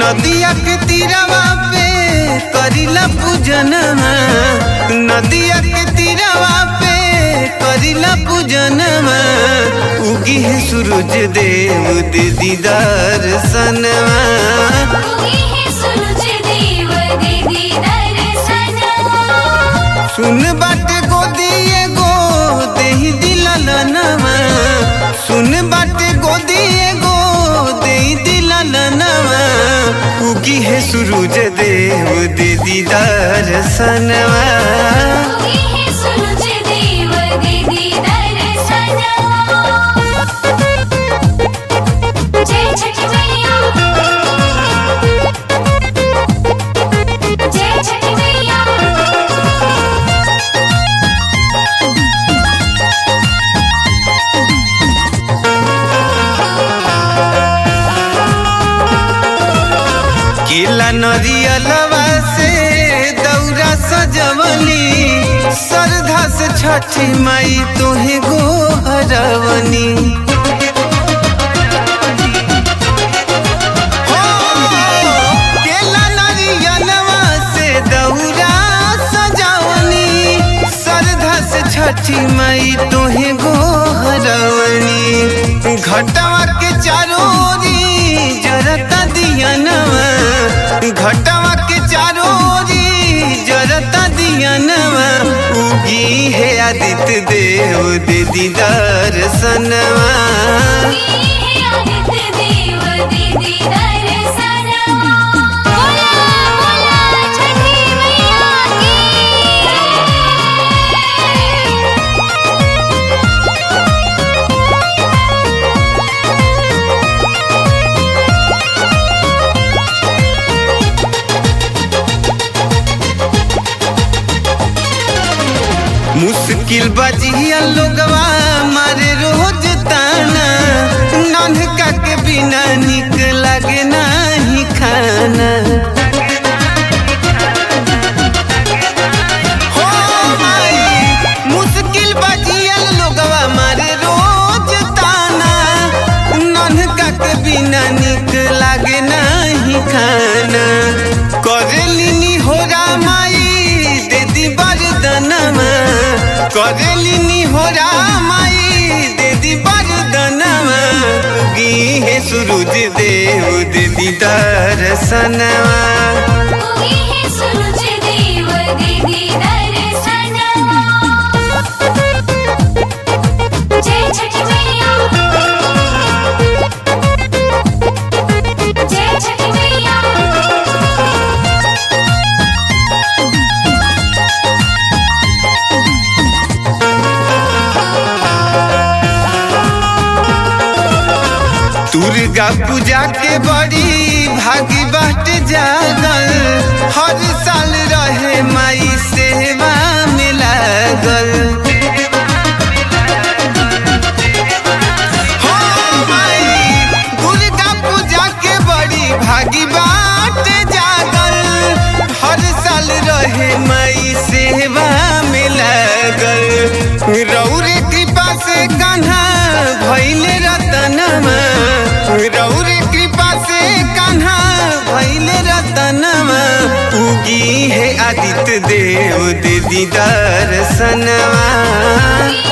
नदिया के तीरवा पे करिला पूजनमा नदिया के तीरवा पे करिला पूजनमा उगी है सूरज देव दे दीदार सनवा उगी है सूरज देव दे दीदार सनवा सुन बाटे गोदी एगो देही दिललनवा सुन बाटे गोदी एगो देही दिललनवा उगी है सूरज देव दे दीदार सनवा उगी है सूरज देव दे दीदार सनवा जय छठ मैया जय छठ मैया केला नरियलवा से दौरा सजवली श्रद्धा से छठी माई तोहे गोहरवनी हो, केला नरियलवा से दौरा सजवनी श्रद्धा से छठी माई तोहे गोहरवनी घटवा के चारों ओरी जरता दियनवा घटवा के चारों ओरी जरता दियनवा उगी है आदित्य देव दे दीदार सनवा उगी है आदित्य देव दे दीदार सनवा बोला बोला छठी मैया की मुश्किल बजिया लोगवा मारे रोज ताना नन्हका के बिना निक लगे नाही खाना हो माई, मुश्किल बजिया लोगवा मारे रोज ताना नन्हका के बिना निक लागे नाही खाना करेलिनी हो रामाई दे दी बरदनमा करेलिनी हो रामाई दे दी बरदनमा उगी है सूरज देव दे दी दर्शनवा उगी है सूरज देव दे दीदार सनवा जय छठ मैया जय छठ मैया दुर्गा पूजा के बड़ी भागी बाट जागल हर साल रहे माई सेवा में लागल हो माई, दुर्गा पूजा के बड़ी भागी बाट जागल हर साल रहे माई सेवा में लागल रौरे कृपा से कान्हा भैले रतनमा रौरे कृपा से कान्हा भैले रतनमा उगी है आदित्य देव दे दीदार सनवा उगी